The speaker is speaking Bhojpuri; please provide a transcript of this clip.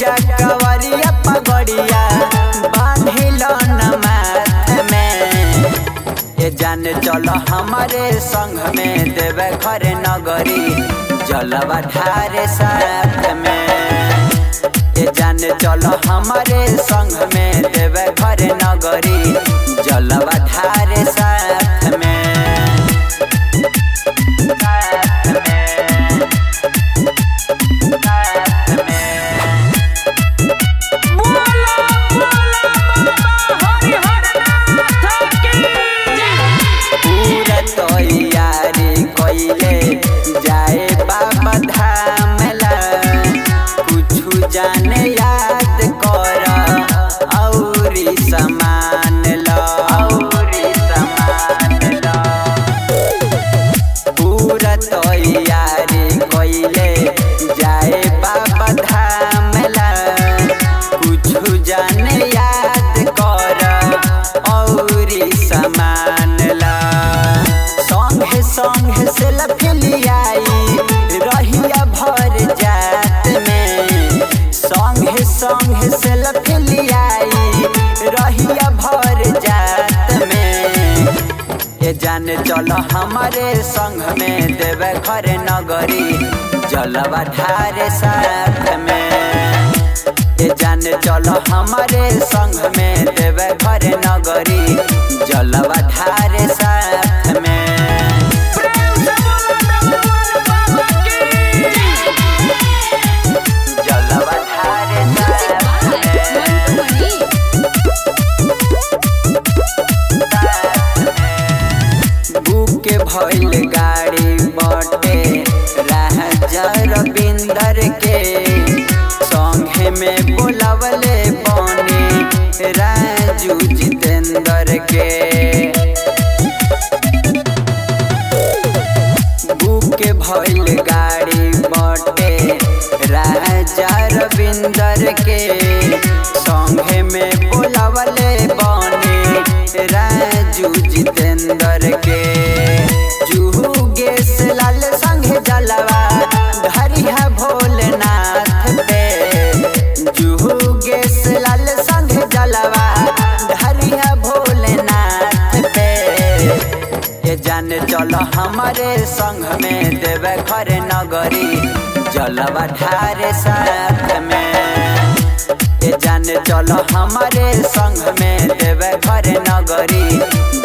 जा कवरिया पगड़िया बांधिल न माथ में ये जाने चलो हमारे संग में देवे घर नगरी जलवा ढारे साथ में ये जाने चलो हमारे संग में देवे घर नगरी जलवा ढारे साथ में साथ में साथ में बोला बोला बाबा हरिहरनाथ की पूरा तैयारी कइले जाए बाबा धाम ला कुछु जाने याद कर औरी समान ला औरी समान ला पूरा तैयारी कइले जाए बाबा धाम ला कुछु जाने याद कर औरी समान ला संगे संगे से लफिलियाई रहिया भर जात में संगे संगे से लफिलियाई रहिया भर जात में ये जाने चलो हमारे संग में देवे घर नगरी जलवा ढारे साथ में ये जाने चलो हमारे संग में देवे घर नगरी जलवा ढारे साथ में प्रेम से बोला डमरू बाबा की जलवा ढारे साथ में बुक भइल गाड़ी बटे राजा बिंदर के संगे में बोलावले बने राजू जितेंद्र के बुक भइल गाड़ी बटे राजा रविंदर के संगे में बोलावले बने राजू जितेंद्र के जुहू गेस लाल संगे जलवा धरिया भोलेनाथ पे जुहू गेस लाल संगे जलवा धरिया भोलेनाथ पे ये जाने चलो हमारे संग में देवे घर नगरी जलवा ढारे साथ में ये जाने चलो हमारे संग में देवे घर नगरी